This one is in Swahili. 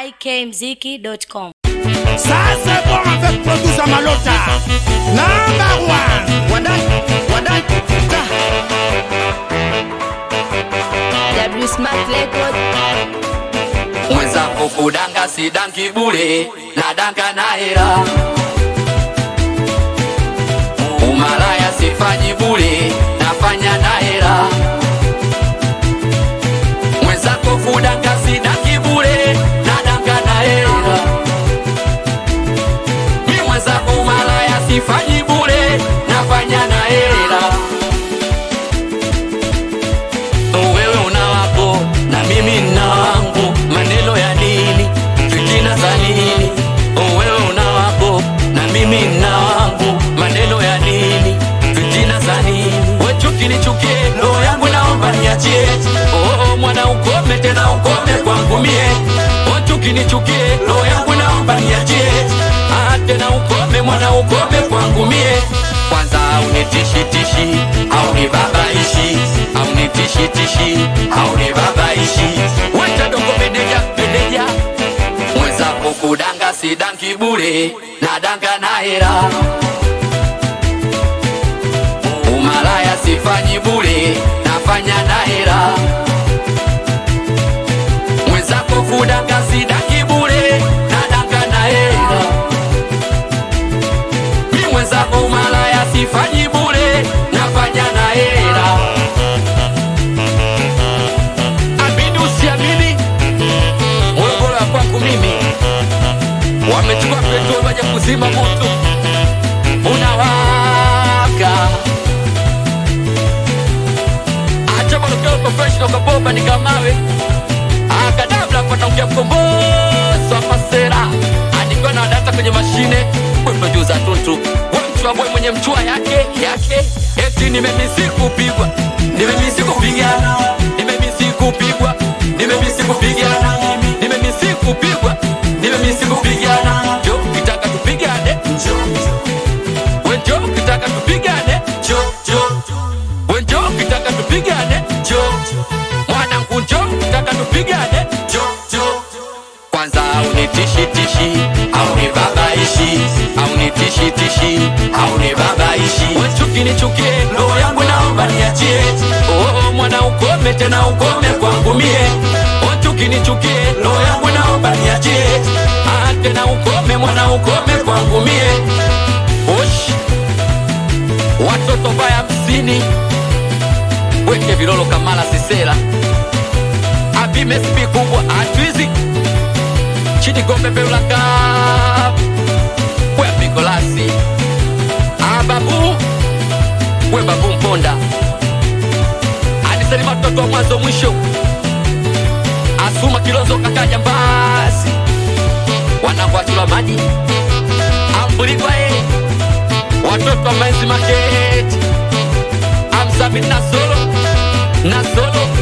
ikmziki.com. Ça c'est bon avec Produza Malota Number one Wadan, wadan, ta. W Smart Record. mwenzako kudanga sidangi bure nadanga na hera umalaya sifanyi bure nafanya na hera mwenzako kudanga sidangi bure nadanga na hera mi mwenzako umalaya sifanyi bure nafanya na hera wewe una wako na mimi nina wangu, maneno ya nini, fitina za nini? Oh, wewe una wako na mimi nina wangu, maneno ya nini, fitina za nini? We chuki nichukie, roho yangu naomba niachie. Oh, oh, mwana ukome tena ukome kwangu mie. Oh, chuki nichukie, roho yangu naomba niachie. Ah, tena ukome mwana ukome kwangu mie. Kwanza unitishi tishi, au ni babaishi, au ni tishi tishi, au ni babaishi. Wacha dongo meneja meneja, mwenzako kudanga sidangi bure, nadanga na hera. Umalaya sifanyi bure, nafanya na hera. Mwenzako kudanga sidangi bure, nadanga na hera. Mi mwenzako umalaya sifanyi bure, nafanya na hera. Amini usiamini, Morogoro ya kwangu mimi wamechukua petroli waje kuzima moto unawaka. Acha matokeo professional kabomba ni kamawe akadabla panaongea mkombozi wa masera anikiwa na data kwenye mashine producer tuntu wemchua boy mwenye mchua yake yake eti nimemisi kupigwa nimemisi kupigana nimemisi kupigwa nimemisi kupigana nimemisi kupigwa nimemisi kupigana jo kitaka tupigane jo wenjo kitaka tupigane jo jo wenjo kitaka tupigane jo mwanangu njo kitaka tupigane jo jo kwanza unitishi tishi au ni babaishi au ni tishi tishi au ni babaishi wechuki nichukie roho yangu naomba niachie oh, oh, mwana ukome tena ukome kwangu mie wechuki nichukie roho yangu naomba niachie ah, tena ukome mwana ukome kwangu mie Osh. watoto baya hamsini weke vilolo kamala sisera abimespi kubwa atwizi chini gombe beulaka we pikolasi ababu we babu mponda anisema mtoto wa mwanzo mwisho asuma kilonzo kakaja mbasi wanangwachula maji ambuligwae watoto wa manzi maketi amsami na solo na solo